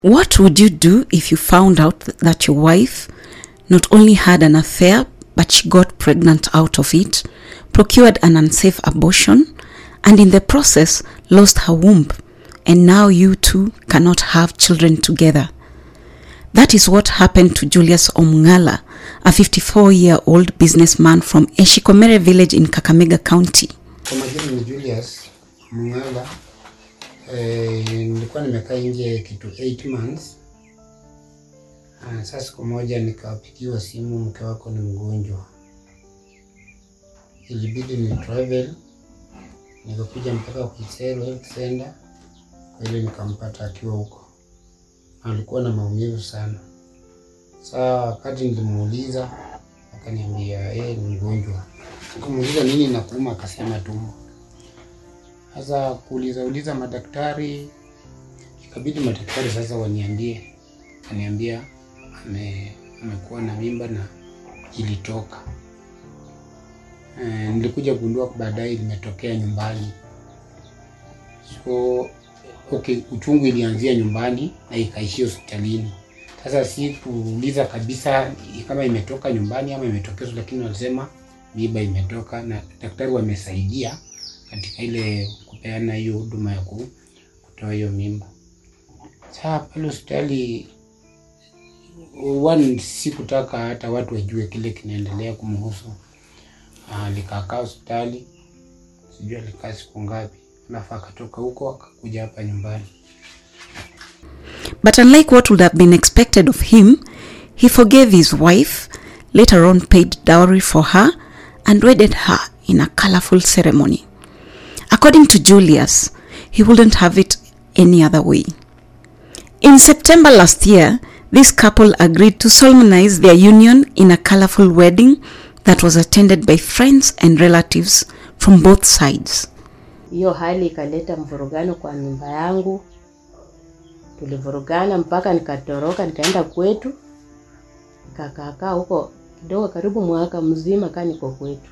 What would you do if you found out that your wife not only had an affair, but she got pregnant out of it, procured an unsafe abortion, and in the process lost her womb, and now you two cannot have children together? That is what happened to Julius Omngala, a 54 year old businessman from Eshikomere village in Kakamega County. Kwa majina ni Julius Mngala. Eh, nilikuwa nimekaa nje kitu 8 months. Ah, sasa siku moja nikapigiwa simu, mke wako ni mgonjwa. Ilibidi ni travel, nikakuja mpaka Kuisero Health Center, kwa ile nikampata akiwa huko. Alikuwa na maumivu sana. Saa wakati nilimuuliza akaniambia yeye ni mgonjwa. Sikumuuliza nini nakuuma, akasema tumbo. Sasa kuuliza uliza madaktari, ikabidi madaktari sasa waniambie, aniambia ame, amekuwa na mimba na ilitoka. E, nilikuja kugundua baadaye limetokea nyumbani. So okay, uchungu ilianzia nyumbani na ikaishia hospitalini. Sasa si kuuliza kabisa kama imetoka nyumbani ama imetokea, lakini walisema mimba imetoka na daktari wamesaidia katika ile kupeana hiyo huduma ya ku- kutoa hiyo mimba. Sasa pale hospitali one, sikutaka hata watu wajue kile kinaendelea kumhusu. Ah, Nikakaa hospitali, sijui alikaa siku ngapi, alafu akatoka huko akakuja hapa nyumbani. But unlike what would have been expected of him, he forgave his wife, later on paid dowry for her, and wedded her in a colorful ceremony. According to Julius, he wouldn't have it any other way. In September last year, this couple agreed to solemnize their union in a colorful wedding that was attended by friends and relatives from both sides. Hiyo hali ikaleta mvurugano kwa nyumba yangu, tulivurugana mpaka nikatoroka nikaenda kwetu, nikakaakaa huko kidogo, karibu mwaka mzima kaa niko kwetu.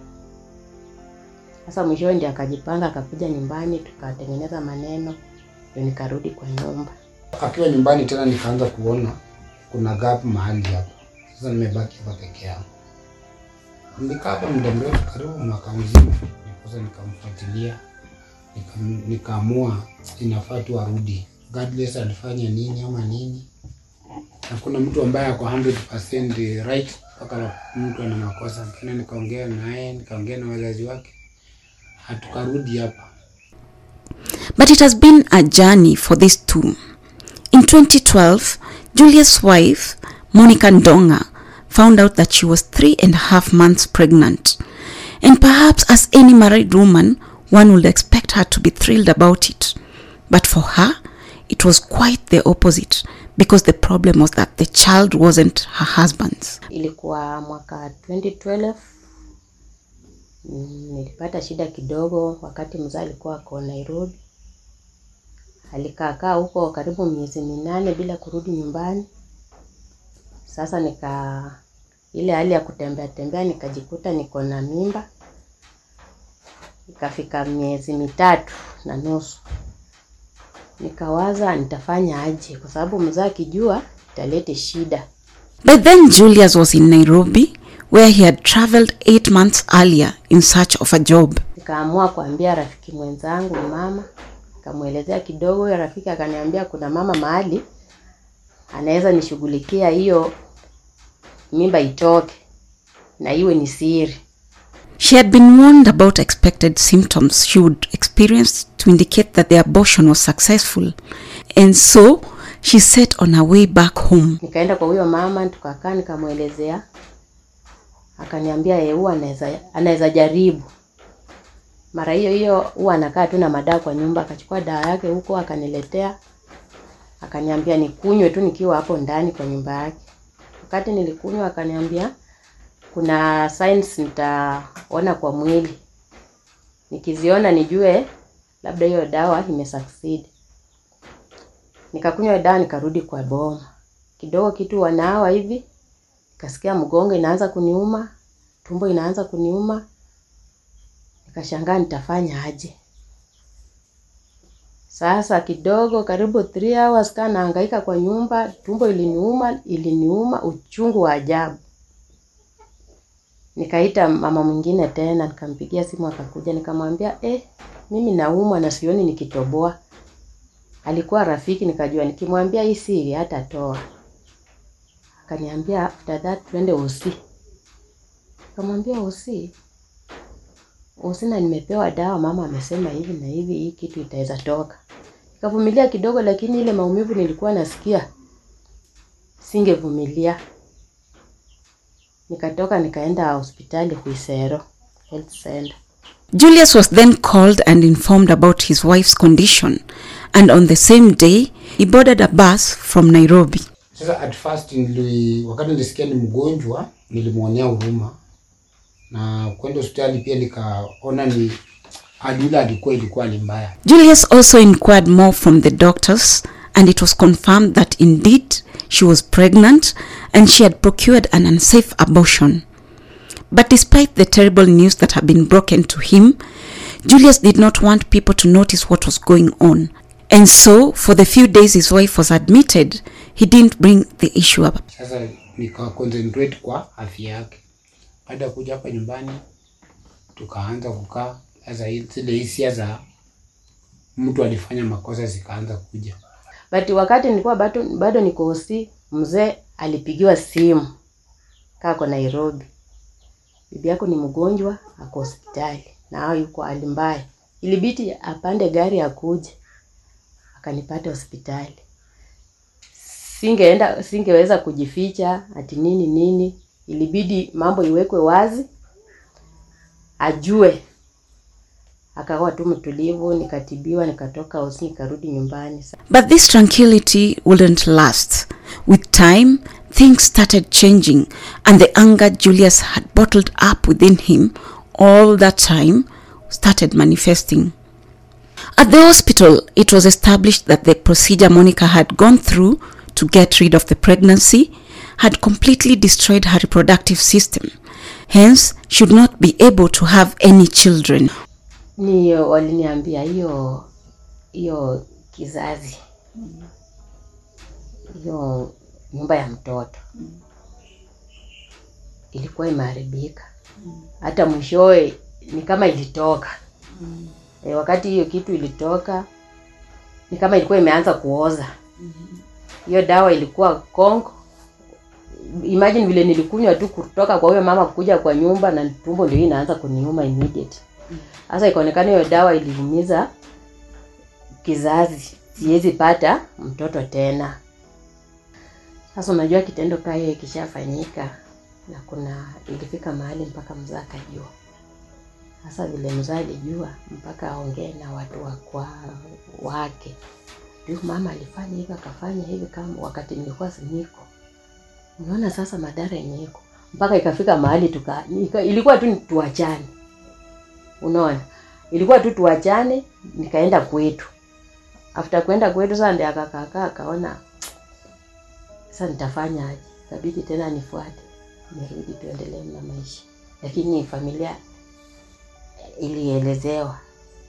Sasa mwishowe ndiye akajipanga akakuja nyumbani, tukatengeneza maneno, ndio nikarudi kwa nyumba. Akiwa nyumbani tena nikaanza kuona kuna gap mahali hapa. Sasa nimebaki hapa peke yangu. Nikaa hapa muda mrefu, karibu mwaka mzima. Sasa nikamfuatilia, nika- nikaamua inafaa tu arudi, regardless alifanya nini ama nini. Na kuna mtu ambaye ako 100% right mpaka mtu ana makosa. Tena nikaongea naye, nikaongea na wazazi wake, hatukarudi hapa. But it has been a journey for these two. In 2012, Julia's wife, Monica Ndonga, found out that she was three and a half months pregnant. And perhaps, as any married woman, one would expect her to be thrilled about it. But for her, it was quite the opposite because the problem was that the child wasn't her husband's. Ilikuwa mwaka 2012 mm, nilipata shida kidogo wakati mzaa alikuwa ako Nairobi. Alikaakaa huko karibu miezi minane bila kurudi nyumbani. Sasa nika ile hali ya kutembea tembea nikajikuta niko na mimba, ikafika miezi mitatu na nusu. Nikawaza nitafanya aje, kwa sababu mzaa akijua italete shida. By then, Julius was in Nairobi, where he had traveled eight months earlier in search of a job. Nikaamua kuambia rafiki mwenzangu mama, nikamwelezea kidogo. Huyo rafiki akaniambia kuna mama mahali anaweza nishughulikia hiyo mimba itoke na iwe ni siri. She had been warned about expected symptoms she would experience to indicate that the abortion was successful, and so she set on her way back home. Nikaenda kwa huyo mama tukakaa, nikamwelezea, akaniambia yeye huwa anaweza anaweza jaribu. Mara hiyo hiyo huwa anakaa tu na madawa kwa nyumba, akachukua dawa yake huko akaniletea, akaniambia nikunywe tu nikiwa hapo ndani kwa nyumba yake. Wakati nilikunywa, akaniambia kuna signs nitaona kwa mwili, nikiziona nijue labda hiyo dawa imesucceed. Nikakunywa dawa nikarudi kwa boma. Kidogo kitu wanawa hivi, nikasikia mgongo inaanza kuniuma, tumbo inaanza kuniuma. Nikashangaa nitafanya aje. Sasa kidogo, karibu 3 hours kaa nahangaika kwa nyumba, tumbo iliniuma, iliniuma uchungu wa ajabu. Nikaita mama mwingine tena, nikampigia simu akakuja, nikamwambia eh, mimi naumwa na sioni nikitoboa. Alikuwa rafiki, nikajua nikimwambia hii siri hatatoa. Akaniambia after that twende usi. Nikamwambia usi usi, na nimepewa dawa, mama amesema hivi na hivi, hii kitu itaweza toka. Nikavumilia kidogo, lakini ile maumivu nilikuwa nasikia singevumilia. Nikatoka nikaenda hospitali Huisero Health Center. Julius was then called and informed about his wife's condition, and on the same day, he boarded a bus from Nairobi. Sasa at first nili, wakati nilisikia ni mgonjwa nilimwonea huruma na kwenda hospitali pia nikaona ni hali ile alikuwa ilikuwa hali mbaya. Julius also inquired more from the doctors, and it was confirmed that indeed she was pregnant and she had procured an unsafe abortion. But despite the terrible news that had been broken to him, Julius did not want people to notice what was going on. And so, for the few days his wife was admitted, he didn't bring the issue up. Sasa nika concentrate kwa afya yake. Baada ya kuja hapa nyumbani, tukaanza kukaa. Sasa hii- zile hisia za mtu alifanya makosa zikaanza kuja. But wakati nilikuwa bado, bado niko hosi, mzee alipigiwa simu kaa kwa Nairobi, bibi yako ni mgonjwa, ako hospitali na hao yuko hali mbaya. Ilibidi apande gari akuje, akanipata hospitali. Singeenda, singeweza kujificha ati nini nini, ilibidi mambo iwekwe wazi, ajue. Akawa tu mtulivu, nikatibiwa, nikatoka hosi, nikarudi nyumbani. But this tranquility wouldn't last. With time, things started changing, and the anger Julius had bottled up within him all that time started manifesting. At the hospital, it was established that the procedure Monica had gone through to get rid of the pregnancy had completely destroyed her reproductive system. Hence, she would not be able to have any children. ni waliniambia hiyo hiyo kizazi hiyo nyumba ya mtoto ilikuwa imeharibika hata mwishowe ni kama ilitoka e, wakati hiyo kitu ilitoka ni kama ilikuwa imeanza kuoza hiyo dawa ilikuwa kongo imagine vile nilikunywa tu kutoka kwa huyo mama kuja kwa nyumba na tumbo ndio inaanza kuniuma immediate sasa ikaonekana hiyo dawa iliumiza kizazi, siwezi pata mtoto tena. Sasa unajua kitendo kaa hiyo ikishafanyika, na kuna ilifika mahali mpaka mzaa akajua. Sasa vile mzaa alijua, mpaka aongee na watu wa kwa wake, ndio mama alifanya hivi akafanya hivi, kama wakati nilikuwa siniko. Unaona sasa madhara yenye iko mpaka ikafika mahali tuka, ika, ilikuwa tu ni tuachane unaona ilikuwa tu tuachane nikaenda kwetu after kwenda kwetu sasa ndio akakaakaa akaona sasa nitafanya aje kabidi tena nifuate nirudi tuendelee na maisha lakini familia ilielezewa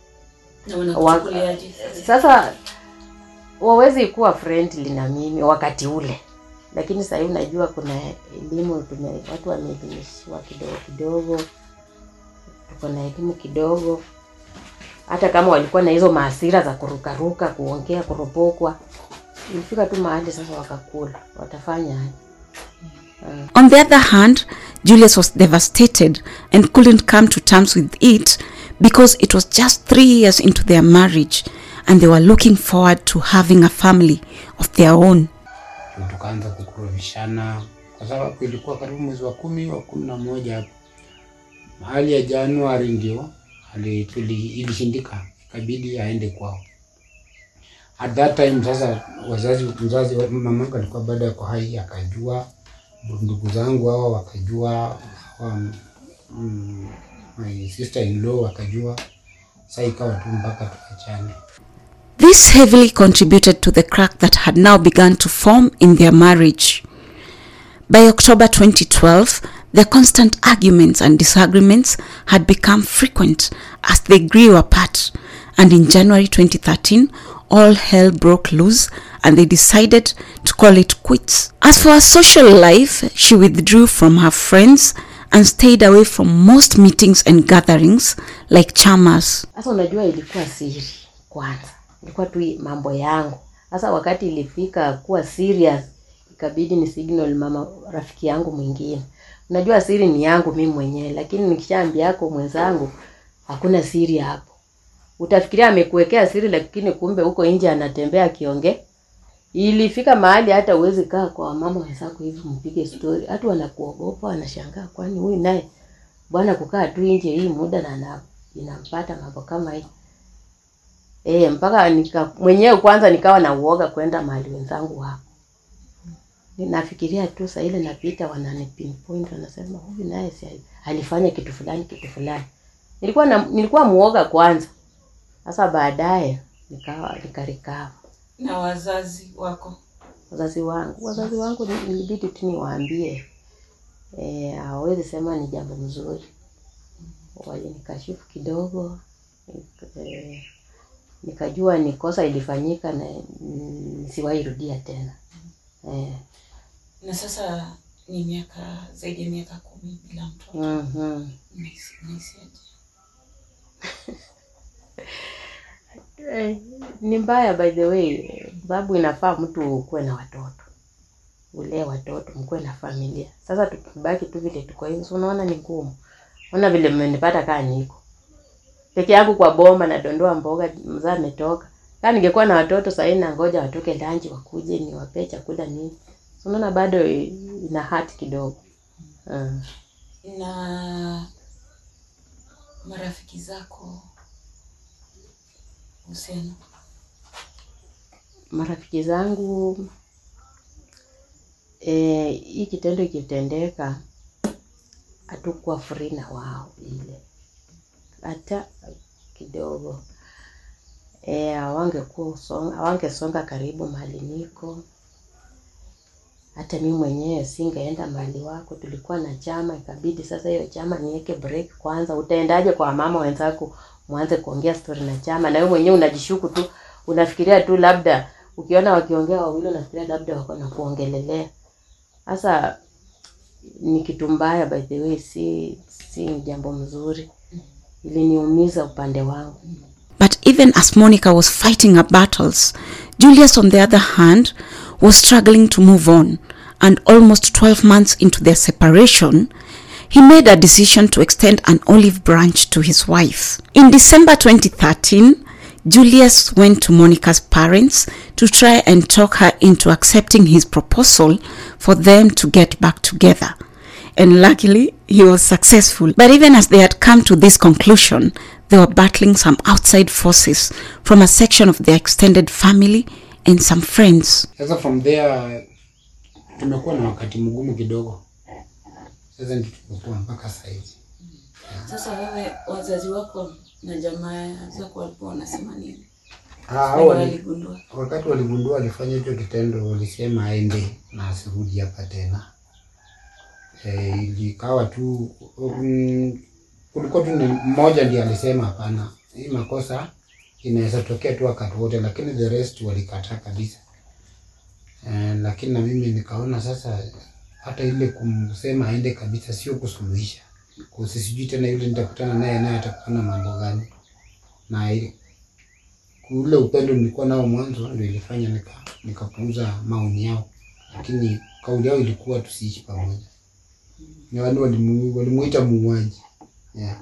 Wa- sasa wawezi kuwa friendly na mimi wakati ule lakini sahii unajua kuna elimu tume, watu wameelimishiwa kidogo kidogo tuko na elimu kidogo hata kama walikuwa na hizo maasira za kurukaruka kuongea kuropokwa ilifika tu mahali sasa wakakula watafanya aje On the other hand, Julius was devastated and couldn't come to terms with it because it was just three years into their marriage and they were looking forward to having a family of their own. Ndio tukaanza kukuruvishana kwa sababu ilikuwa karibu mwezi wa kumi wa kumi na moja hapo hali ya Januari ndio ali- tuli- ilishindika, ikabidi aende kwao. At that time sasa, wazazi mzazi wa- mamangu alikuwa bado yako hai, akajua ndugu zangu hawa wakajua, hawa, mm, my sister in law wakajua. Sasa ikawa tu mpaka tuachane. This heavily contributed to the crack that had now begun to form in their marriage. By October 2012, their constant arguments and disagreements had become frequent as they grew apart, and in January 2013, all hell broke loose and they decided to call it quits. As for her social life, she withdrew from her friends and stayed away from most meetings and gatherings like chamas. Sasa unajua ilikuwa siri kwanza, ilikuwa tu mambo yangu. Sasa wakati ilifika kuwa serious, ikabidi ni signal mama rafiki yangu mwingine. Unajua siri ni yangu mimi mwenyewe, lakini nikishaambia yako mwenzangu, hakuna siri hapo. Utafikiria amekuwekea siri, lakini kumbe huko nje anatembea akiongea. Ilifika mahali hata uwezi kaa kwa mama wenzako hivi mpige story, hata wanakuogopa, wanashangaa, kwani huyu naye bwana kukaa tu nje hii muda na na inampata mambo kama hii eh, mpaka nika mwenyewe kwanza nikawa na uoga kwenda mahali wenzangu hapo. Ninafikiria tu saa ile napita, wanani pinpoint, wanasema huyu naye si alifanya kitu fulani kitu fulani. Nilikuwa na, nilikuwa muoga kwanza, sasa baadaye nikawa nikarikava. na wazazi wako Wazazi wangu wazazi wangu ni- ilibidi tu niwaambie eh, hawawezi sema ni jambo mzuri. Walinikashifu kidogo nik- eh, nikajua ni kosa ilifanyika na mm, nisiwahi rudia tena eh, na sasa ni miaka zaidi ya miaka kumi bila mtoto mhm. Unahisi- unahisiaje? Eh, ni mbaya by the way, eh, sababu inafaa mtu ukuwe na watoto, ulee watoto, mkuwe na familia. Sasa tukibaki tu vile tuko hivi, si unaona ni ngumu. Ona vile mmenipata kaa niko peke yangu kwa boma, nadondoa mboga, mzaa ametoka. Kaa ningekuwa na watoto sahii, nangoja watoke lanji wakuje niwapee chakula nini. Si unaona bado eh, ina hati kidogo mm. na marafiki zako uhusiano marafiki zangu eh, hii kitendo ikitendeka hatukuwa free na wao ile hata kidogo eh, hawangekuwa usonga- hawangesonga karibu mahali niko hata mi mwenyewe singeenda mahali wako tulikuwa na chama ikabidi sasa hiyo chama niweke break kwanza utaendaje kwa mama wenzako mwanze kuongea story na chama na wewe mwenyewe unajishuku tu unafikiria tu labda ukiona wakiongea wawili unafikiria labda wako na kuongelelea sasa ni kitu mbaya by the way si si jambo mzuri iliniumiza upande wangu But even as Monica was fighting her battles, Julius, on the other hand, was struggling to move on. And almost 12 months into their separation, he made a decision to extend an olive branch to his wife. In December 2013, Julius went to Monica's parents to try and talk her into accepting his proposal for them to get back together and luckily he was successful. But even as they had come to this conclusion, they were battling some outside forces from a section of their extended family and some friends. Sasa from there tumekuwa na wakati mgumu kidogo. Sasa ndio tumekuwa mpaka sasa hivi. sasa wewe wazazi wako na jamaa zako walikuwa wanasema nini Ah, Wale hao wali- waligundua wakati waligundua alifanya hicho kitendo, walisema aende na asirudi hapa tena. E, ilikawa tu um, kulikuwa tu ni mmoja ndiye alisema hapana, hii makosa inaweza tokea tu wakati wote, lakini the rest walikataa kabisa. E, lakini na mimi nikaona sasa hata ile kumsema aende kabisa sio kusuluhisha, kusi sijui tena yule nitakutana naye naye atakuwa na mambo gani na ile ule upendo nilikuwa nao mwanzo ndio ilifanya nika nikapuuza maoni yao, lakini kauli yao ilikuwa tusiishi pamoja. Ni wale walimu- walimuita muuaji yeah.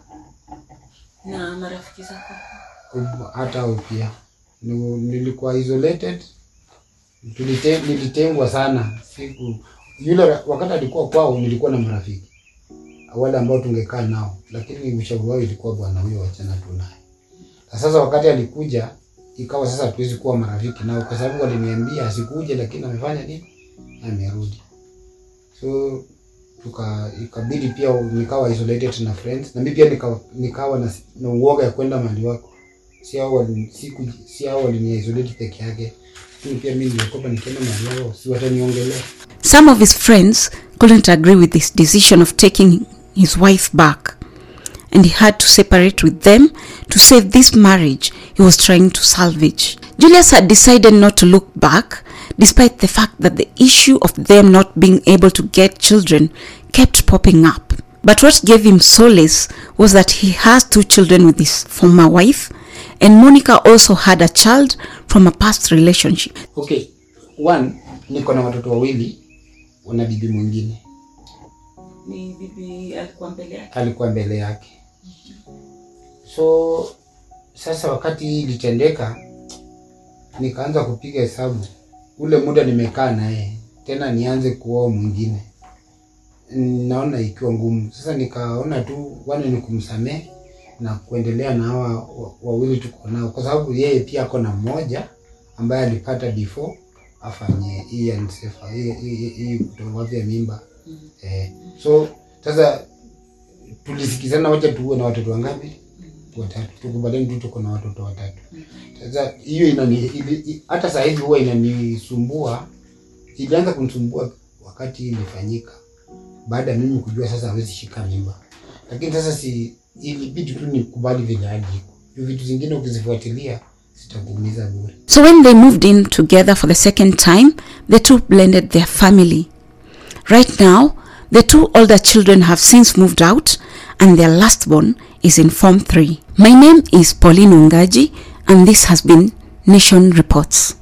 na marafiki zako Ub- hata hao pia Ni- nilikuwa isolated, tulite, nilitengwa sana siku yule ra- wakati alikuwa kwao, nilikuwa na marafiki wale ambao tungekaa nao, lakini ushauri wao ilikuwa bwana huyo, wachana tu naye. Na sasa wakati alikuja, ikawa sasa hatuwezi kuwa marafiki nao, kwa sababu waliniambia asikuje, lakini amefanya nini? Amerudi. So tuka ikabidi pia nikawa isolated na friends, na mimi pia nikawa, nikawa na, na uoga ya kwenda mahali wako si hao wali- siku si hao walini isolate peke yake, lakini pia mimi nilikopa nikienda mahali wao, si wataniongelea. Some of his friends couldn't agree with his decision of taking his wife back, and he had to separate with them to save this marriage he was trying to salvage. Julius had decided not to look back, despite the fact that the issue of them not being able to get children kept popping up. But what gave him solace was that he has two children with his former wife, and Monica also had a child from a past relationship. Okay, one, niko na watoto wawili na bibi mwingine Ni bibi alikuwa mbele yake. alikuwa mbele yake. So sasa wakati ilitendeka, nikaanza kupiga hesabu ule muda nimekaa naye tena nianze kuoa mwingine, naona ikiwa ngumu. Sasa nikaona tu wane ni kumsamehe na kuendelea na hawa wa- wawili tuko nao, kwa sababu yeye pia ako na mmoja ambaye alipata before afanye hii ansefa hii hii- hii kutowavya mimba eh. So sasa tulisikizana, wacha tuwe na watoto wangapi? Watatu. Tukubaliani tu tuko na watoto watatu. Sasa hiyo inani ili- i- hata saa hivi huwa inanisumbua, ilianza kunisumbua wakati ilifanyika, baada ya mimi kujua sasa hawezi shika mimba, lakini sasa si ilibidi tu nikubali vile hali iko. Juu vitu zingine ukizifuatilia zitakuumiza bure. So when they moved in together for the second time, the two blended their family. Right now, the two older children have since moved out and their last born is in Form 3. My name is Pauline Ungaji and this has been Nation Reports.